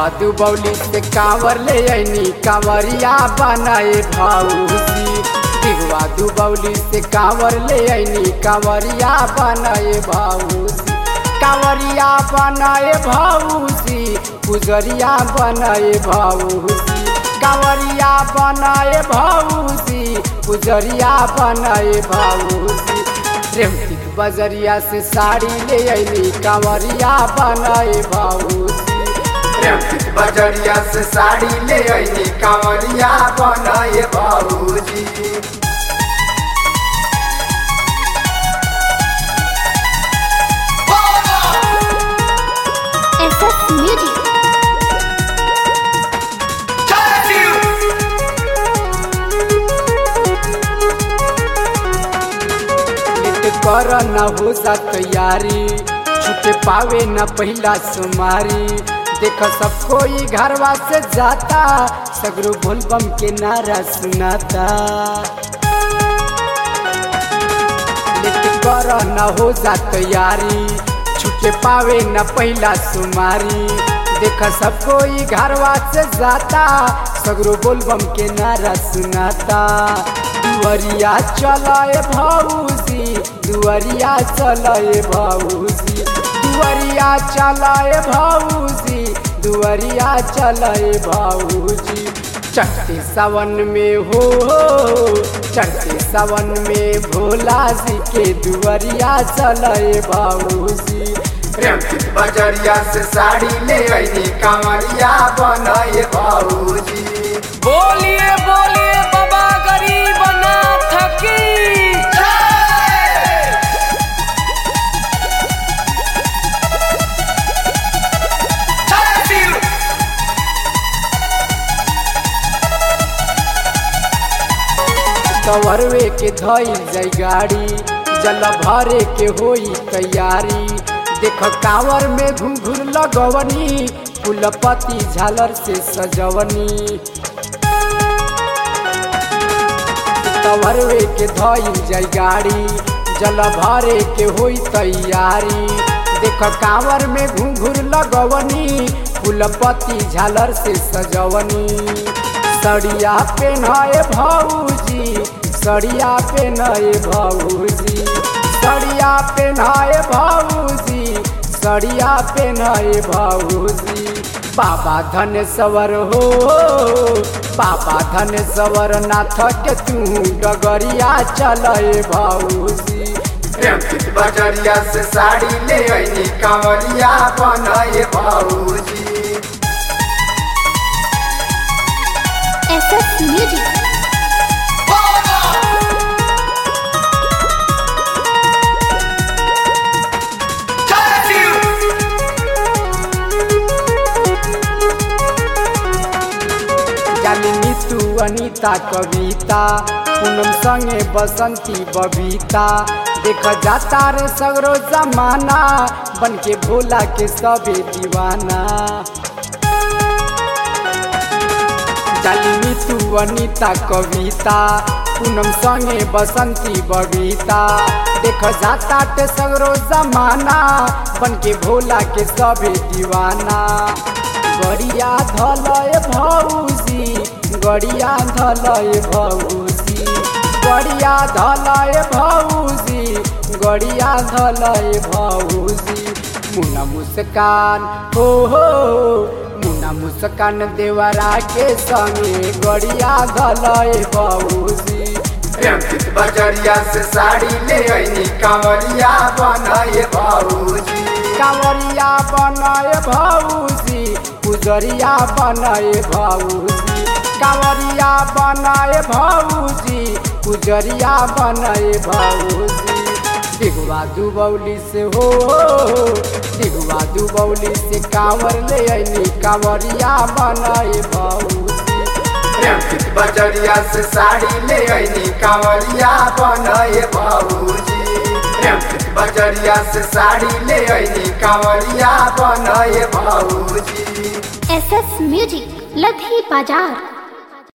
दिगवा दुबौली से कांवर ले ऐनी कांवरिया बनाए भाऊजी दिगवा दुबौली से कांवर ले ऐनी कांवरिया बनाए भाऊजी कांवरिया बनाए भाऊजी पुजरिया बनाए भाऊजी कांवरिया बनाए भाऊजी पुजरिया बनाए भाऊजी रेमटिक बजरिया से साड़ी ले ऐनी कांवरिया बनाए भाऊजी रेमटिक बजरिया से साड़ी ले ऐनी कांवरिया बनाए बाबूजी SS Music. लेट कर न हो जा तैयारी छूटे पावे न पहला सुमारी देख सब कोई घरवा से जाता सगरो बोलबम के नारा सुनाता लेट कर न हो जा तैयारी छूटे पावे न पहला सुमारी देख सब कोई घरवा से जाता सगरो बोलबम के नारा सुनाता दुआरिया चलाए भाऊजी दुआरिया चलाए भाऊजी दुआरिया चलाए भाऊजी दुआरिया चलाए भाऊजी चढ़ते सावन में हो चढ़ते सावन में भोला जी के दुआरिया चलाए भाऊजी रेमटिक बजरिया से साड़ी ले ऐनी कांवरिया बनाए बाबूजी बोलिए बोलिए बाबा गरीब नाथ की कवरवे के धइल जाई गाड़ी जल भरे के होई तैयारी देख कांवर में घुंघुर लगवनी फूलपति झालर से सजवनी कवरवे के धइल जाई गाड़ी जल भरे के होई तैयारी देख कांवर में घुंघुर लगवनी फूलपति झालर से सजवनी सड़िया पेन्हाए भौजी सड़िया पेन्हाए भौजी सड़िया पेन्हाए भौजी सड़िया पेन्हाए भौजी बाबा धन सवर हो बाबा धन सवर नाथ के तू डगरिया चले भौजी रेमटिक बजरिया से साड़ी ले ऐनी कांवरिया बनाए बाबूजी SS Music. जालिनी तू अनीता कविता पूनम संगे बसंती बबीता देख जाता रे सगरो जमाना बन के भोला के सबे दीवाना जालिनी तू अनीता कविता पूनम संगे बसंती बबीता देख जाता टे सगरो जमाना बन के भोला के सबे दीवाना गड़िया धलय भौजी गड़िया धलय भौजी गड़िया धलय भौजी गड़िया धलय भौजी मुना मुस्कान हो हो मुना मुस्कान देवरा के संगे गड़िया धलय भौजी रेमटिक बजरिया से साड़ी ले ऐनी कांवरिया बनाए बाबूजी कांवरिया बनाए भौजी पुजरिया बनाए भौजी कांवरिया बनाए भौजी पुजरिया बनाए भौजी दिगवा दुबौली से हो दिगवा दुबौली से कांवर ले ऐनी कांवरिया बनाए भौजी रेमटिक बजरिया से साड़ी ले ऐनी कांवरिया बनाए बाबूजी रेमटिक बजरिया से साड़ी ले ऐनी कांवरिया बनाए बाबूजी SS Music. लधी बाजार